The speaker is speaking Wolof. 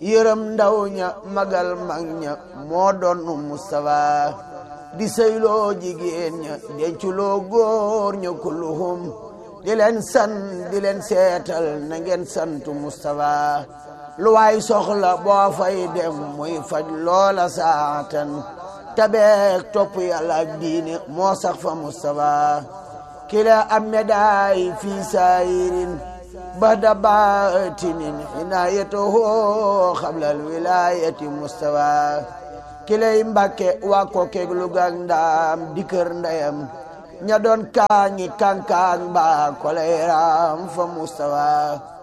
yërëm ndaw ña magal mag ña moo doon Mustafa di sëyloo jigéen ña denculoo góor ña kulluhum di leen san di leen seetal na ngeen santu Mustafa lu waay soxla boo fay dem muy faj loola saatan tabeek topp yàlla ak diine moo sax fa Mustafa kila am médaay fii saayirin bada baatinin inaayatuhu xablal wilaayati Mustafa kilay mbàkke waa ko keeg lu gaag ndaam di kër ndeyam ña doon kaañi kankaan ba kolay raam fa Mustafa